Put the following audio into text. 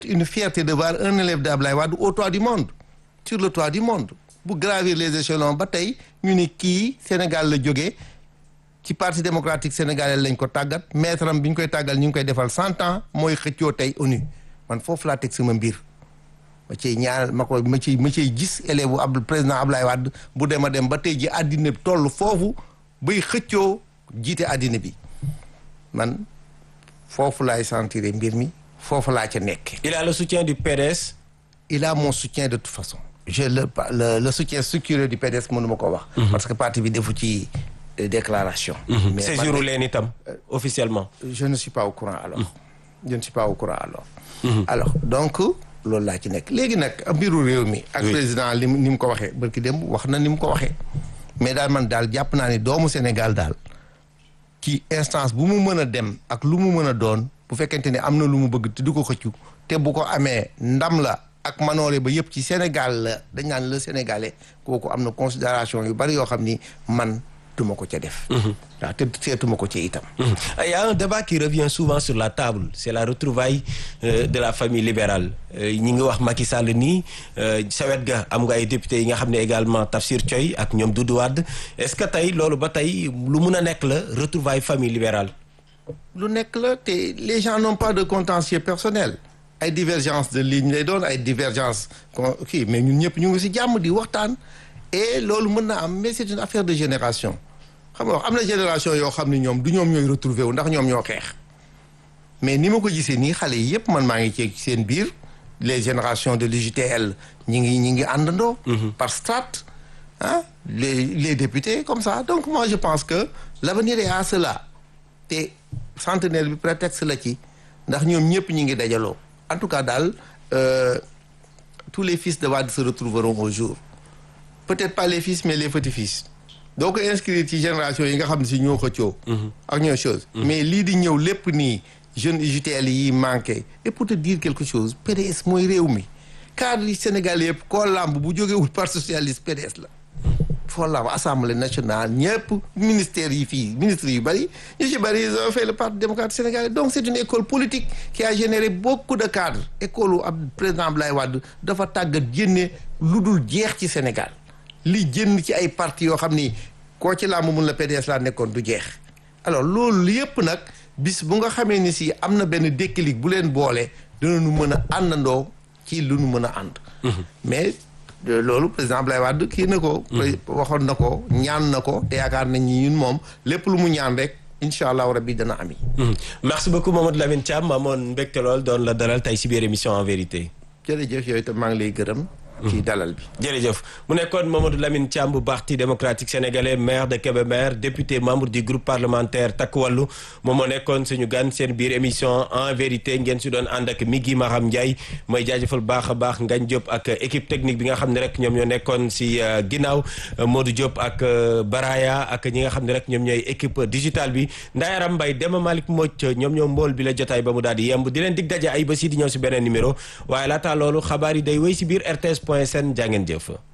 une fierté de voir un élève d'Ablaye Wade au toit du monde sur le toit du monde bu gravir les échelons ba tey ñu ni kii Sénégal la jógee ci parti démocratique sénégalais lañ ko tàggat maître am bi ñu koy tàggal ñu ngi koy defal cent ans mooy xëccoo tey ONU man foofu laa teg sama mbir ma ciy ñaar ma ko ma ciy ma ciy gis élève bu ab président Ablaye Wade bu dem a dem ba tey ji àddina toll foofu bay xëccoo jiite àddina bi man foofu laay sentir mbir mi foofu laa ca nekk. il a le soutien du PDS. il a mon soutien de toute façon. je le le, le soutien structuré du PDS mënu ma ko wax. parce que parti bi defu ci déclaration. mais saisiru leen itam officiellement. je ne suis pas au courant alors. je ne suis pas au courant alors. alors donc loolu laa ci nekk léegi nag mbiru réew mi. ak président li ni mu ko waxee barki dem wax na ni mu ko waxee. mais daal man daal jàpp naa ni doomu Sénégal daal ci instance bu mu mën a dem ak lu mu mën a doon bu fekkente ne am na lu mu bëgg te du ko xëccu te bu ko amee ndam la ak manoore ba yëpp ci Sénégal la dañ naan le Sénégalais kooku am na considération yu bari yoo xam ni man duma ko ca def waaw te seetuma ko ci itam il y a un débat qui revient souvent sur la table c'est la retrouvaille euh, de la famille libérale ñi ngi wax Macky Sall nii sa wet ga am nga ay députés yi nga xam ne également Tafsir Thioye ak ñoom Doudou Wade est-ce que tey loolu ba tey lu mun a nekk la retrouvaille famille libérale lu nekk la te les gens n'ont pas de contentieux personnel ay divergence de ligne lay doon ay divergence kii mais ñun ñëpp ñu ngi ci jàmm di waxtaan et loolu mën na am mais c'est une affaire de génération xam nga wax am na génération yoo xam ne ñoom du ñoom ñooy retrouver wu ndax ñoom ñoo xeex mais ni ma ko gisee nii xale yi yëpp man maa ngi ci seen biir les générations de l'UJTL ñi ngi ñi ngi àndandoo par strate ah les les députés comme ça donc moi je pense que l'avenir est à cela te centenaire bi prétexte la ci ndax ñoom ñëpp ñi ngi dajaloo en tout cas daal euh, tous les fils de Wade se retrouveront au jour peut-être pas les fils mais les petits-fils doo ko inscrire ci génération yi nga xam ne si ñoo xëccoo ak ñoo chose mais lii di ñëw lépp nii jeunes UJTL yi manqué et pour te dire quelque chose PDS mooy réew mi cadre yi Sénégal yëpp koo làmb bu jógewul parti socialiste PDS la foo làmb assemblée nationale ñëpp ministères yi fii ministres yu bëri ñu ci bëri ils ont fait le parti démocrate sénégalais donc c'est une école politique qui a généré beaucoup de cadres école u ab président Abdoulaye Wade dafa tàggat génne lu dul jeex ci Sénégal li jënn ci ay parti yoo xam ni koo ci làmb mun la PDS laa nekkoon du jeex alors loolu yëpp nag bis bu nga xamee ni si am na benn déclic bu leen boole dinañu mën a àndandoo ci lu nu mën a ànd mais loolu président Abdoulaye Wade kii na ko waxoon na ko ñaan na ko te yaakaar nañ ni ñun moom lépp lu mu ñaan rek incha allahu rabbi dana ami merci beaucoup Mamadou Lamine Thiam maamoon mbégte lool doon la dalal tey si biir émission en vérité jërëjëf yooyu itam maa ngi lay gërëm ci dalal bi jërëjëf mu nekkoon Mamadou Lamine Thiam bu parti démocratique sénégalais maire de Kébémer député membre du groupe parlementaire Takku Wallu moom moo nekkoon suñu gan seen biir émission en vérité ngeen si doon ànd ak Migui Maham Ndiaye mooy jaajëfal baax a baax Ngagne Diop ak équipe technique bi nga xam ne rek ñoom ñoo nekkoon si ginnaaw Modou Diop ak Baraya ak ñi nga xam ne rek ñoom ñooy équipe digitale bi Ndayaram Mbaye Demba Malick Mbodj ñoom ñoo mbool bi la jotaay ba mu daal di yemb di leen dig daje ay ba si di ñëw si beneen numéro waaye laata loolu xabaar yi day wéy si biir RTS point sn jàngeen jëf